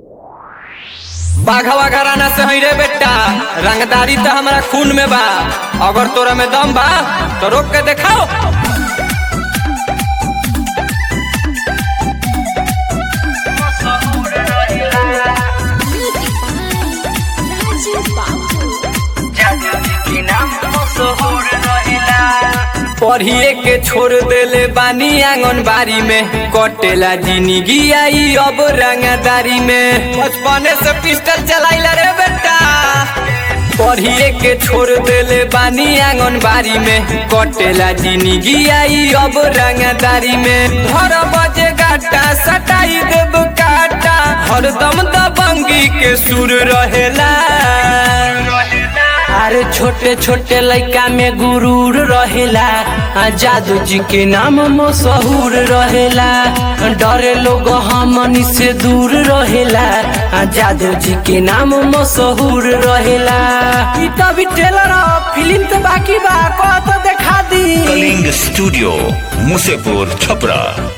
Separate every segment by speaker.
Speaker 1: बाघवा घराना से हई रे बेटा रंगदारी तो हमारा खून में बा अगर तोरा में दम बा तो रोक के देखाओ पढ़िए के छोड़ देले बानी आंगनबाड़ी में कटेला जिंदगी आई अब रंगदारी में बचपने से पिस्टल चलाइला रे बेटा पढ़िए के छोड़ देले बानी आंगनबाड़ी में कटेला जिंदगी आई अब रंगदारी में घर बजे गाटा सटाई देब काटा हरदम दबंगी के सुर रहेला
Speaker 2: अरे छोटे छोटे लड़का में गुरूर रहेला आ जादू जी के नाम मशहूर रहेला डरे लोग हमनी से दूर रहेला आ जादू जी के नाम मशहूर रहेला ई तो भी टेलर फिल्म तो बाकी बा को तो देखा दी
Speaker 3: कलिंग स्टूडियो मुसेपुर छपरा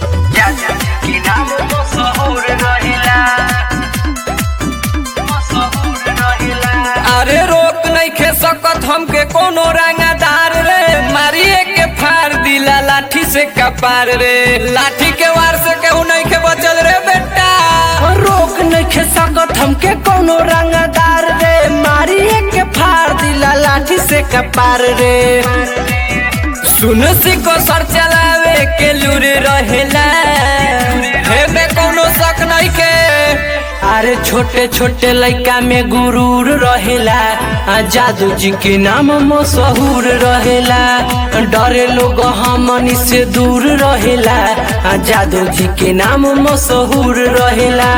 Speaker 1: अरे रोक नहीं खे सकत हमके कोनो रंगदार रे मारिए के फाड़ दिला लाठी से कपार रे लाठी के वार से केहू नहीं के बचल रे बेटा
Speaker 2: रोक नहीं सकत हमके कोनो रंगदार रे मारिए के फाड़ दिला लाठी से कपार रे
Speaker 1: सुन सिको सर चलावे के लूर रहेला हे में कोनो शक नहीं के
Speaker 2: अरे छोटे छोटे लड़का में गुरूर रहेला आ जादू जी के नाम मशहूर रहेला डरे लोग हमनी से दूर रहेला आ जादू जी के नाम मशहूर रहेला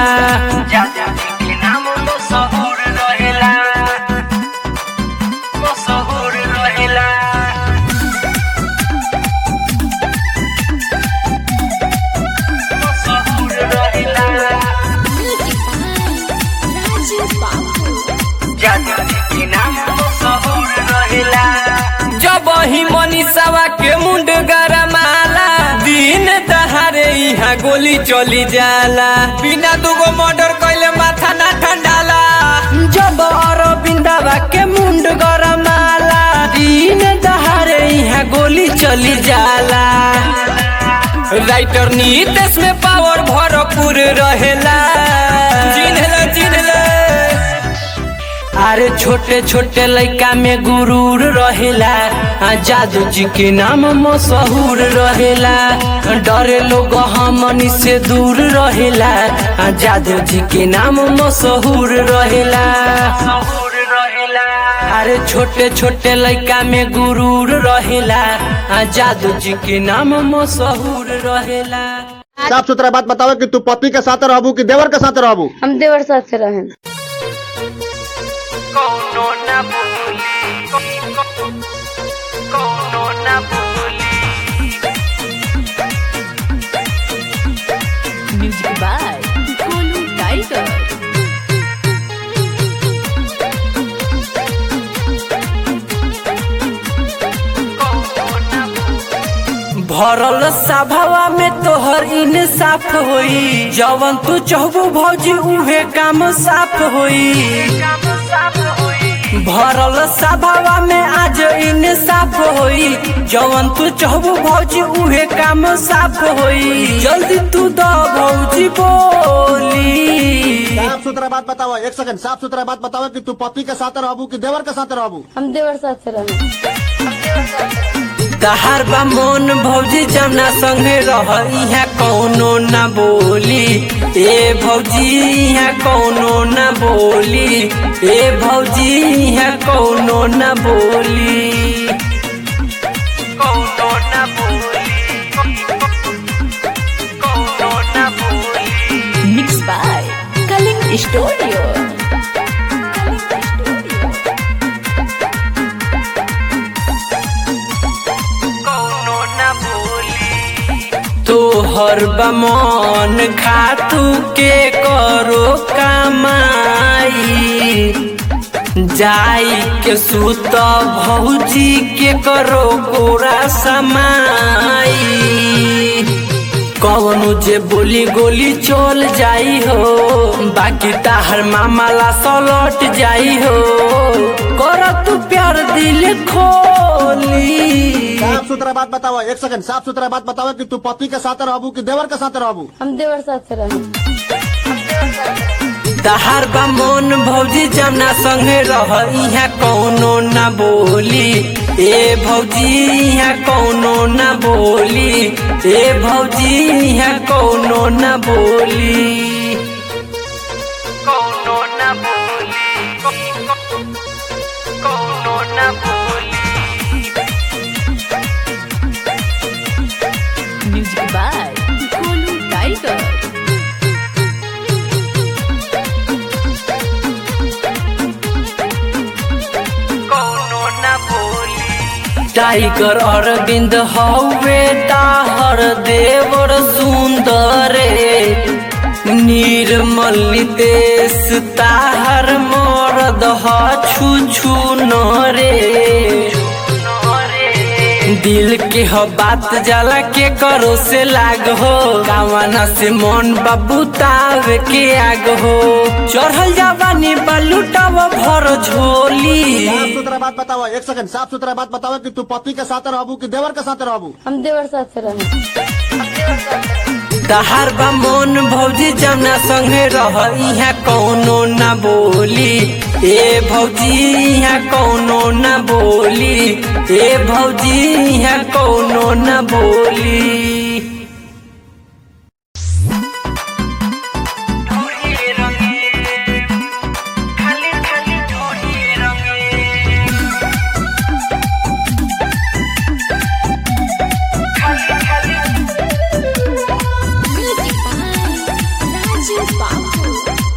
Speaker 1: जब ही मनीषावा के मुंड गरमाला दिन दहारे यहाँ गोली चली जाला बिना दुगो मर्डर कैले माथा ना ठंडाला
Speaker 2: जब अरविंदवा के मुंड गरमाला दिन दहारे यहाँ गोली चली जाला
Speaker 1: राइटर नीतेश में पावर भरपूर रहेला चिन्हला चिन्हला
Speaker 2: अरे छोटे छोटे लड़का में गुरूर रहेला आ जादू जी के नाम मशहूर रहेला डरे लोग हमनी से दूर रहेला आ जादू जी के नाम मशहूर रहेला अरे छोटे छोटे लड़का में गुरूर रहेला आ जादू जी के नाम मशहूर रहेला
Speaker 4: साफ सुथरा बात बताओ कि तू पति के साथ रहबू कि देवर के साथ रहबू
Speaker 5: हम देवर साथ से रहें
Speaker 6: म्यूजिक बाय गोलू टाइगर
Speaker 2: भरल सभावा में तोहर इंसाफ होई जवन तू चाहबू भौजी उहे काम साफ होई भरल सभावा में आज इंसाफ होई जवन तू चाहबू भौजी उहे काम साफ होई जल्दी तू द भौजी बोली
Speaker 4: साफ सुथरा बात बताओ एक सेकंड साफ सुथरा बात बताओ कि तू पति के साथ रहबू कि देवर के साथ रहबू
Speaker 5: हम देवर साथ से रहें
Speaker 2: तहार बा मोन भौजी जमना संगे रह इहाँ कौनो न बोली ए भौजी इहाँ कौनो न बोली ए भौजी इहाँ कौनो न बोली कौनो न बोली कौनो न बोली
Speaker 6: मिक्स बाय कलिंग स्टूडियो
Speaker 2: तोहर बमन खातू के करो कमाई जाई के सुत भौजी के करो गोरा समाई कवनो जे बोली गोली चल जाई हो बाकी ताहर मामला सलट जाई हो कर तू प्यार दिल खोली
Speaker 4: साफ सुथरा बात बताओ एक सेकंड साफ सुथरा बात बताओ कि तू पति के साथ रहबू कि देवर के साथ रहबू
Speaker 5: हम देवर साथ रहें
Speaker 2: तहार बा मोन भौजी जमना संगे रह इहाँ कौनो ना बोली ए भौजी इहाँ कौनो ना बोली ए भौजी इहाँ कौनो ना बोली कौनो ना बोली कौनो ना बोली
Speaker 6: Music by Golu Tiger.
Speaker 2: Tiger Arvind हवे ताहर देवर सुंदरे निर्मल नितेश ताहर मरद ह छु छु नरे दिल के ह बात जाला के करो से लाग हो कावना से मन बाबू तावे के आग हो चढ़ल जावानी बालूटाव भर झोली
Speaker 4: साफ सुथरा बात बताओ एक सेकंड साफ सुथरा बात बताओ कि तू पति के साथ रहबू कि देवर के साथ रहबू
Speaker 5: हम देवर साथ रहें
Speaker 2: तहार बा मोन भौजी जमना संगे रह इहाँ कौनो ना बोली ए भौजी इहाँ कौनो ना बोली ए भौजी इहाँ कौनो ना बोली
Speaker 6: Music by Raju Babu.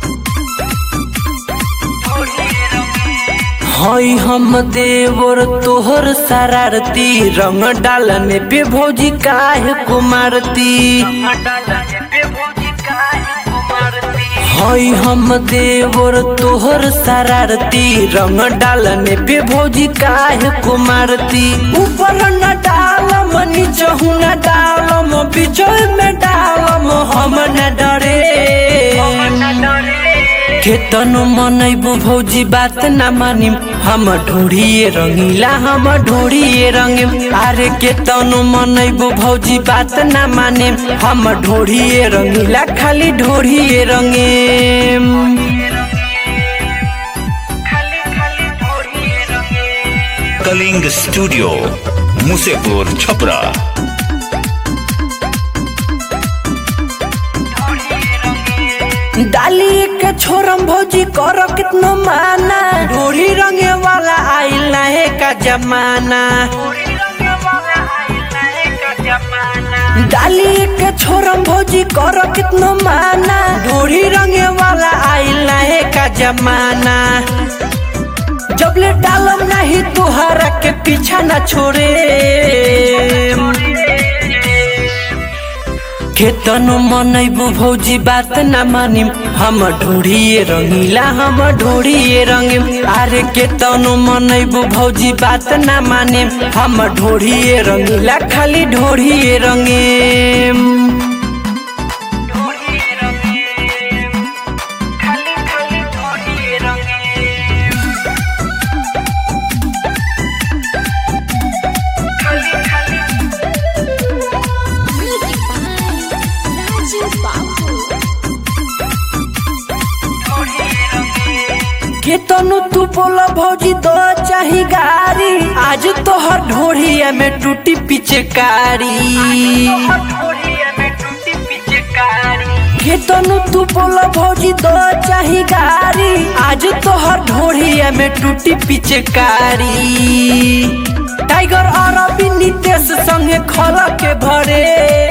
Speaker 2: हई हम देवर तोहर शरारती रंग डालने पे भौजी काहे कुमारती हई हम देवर तोहर शरारती रंग डालने पे भौजी काहे कुमारती ऊपर न डालम नीचहु न डालम बीच में डालम हम न डरे केतनो मनैबो भौजी बात न मानिम हम ढोड़िए रंगीला हम ढोड़िए रंगिम अरे केतनो मनैबो भौजी बात न मानिम हम ढोड़िए रंगीला खाली ढोड़िए रंगिम
Speaker 3: कलिंग स्टूडियो मुसेपुर छपरा
Speaker 2: डाली के छोरम भौजी कर कितनो माना ढोरी रंगे वाला आइल नहे का जमाना डाली के छोरम भौजी कर कितनो माना ढोरी रंगे वाला आइल नहे का जमाना जब ले डालम नहीं तुहरा के पीछा न छोड़े केतनो मनैबू भौजी बात न मानिम हम ढोड़िए रंगीला हम ढोड़िए रंगिम अरे केतनो मनैबू भौजी बात न मानिम हम ढोड़िए रंगीला खाली ढोड़िए रंगिम
Speaker 6: Music by Raju Babu.
Speaker 2: केतनो तू बोला भौजी दो चाही गारी आज तोहर ढोड़िया में टूटी पिचकारी केतनो तू बोला भौजी दो चाही गारी आज तोहर ढोड़िया में टूटी पिचकारी टाइगर अरबी नितेश संगे खल के भरे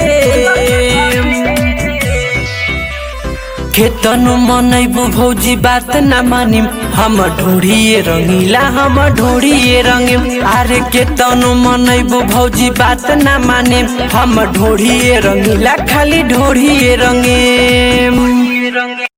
Speaker 2: केतनो मनैबू भौजी बात न मानिम हम ढोड़िए रंगीला हम ढोड़िए रंगिम अरे केतनो मनैबू भौजी बात न मानिम हम ढोड़िए रंगीला खाली ढोड़िए रंगिम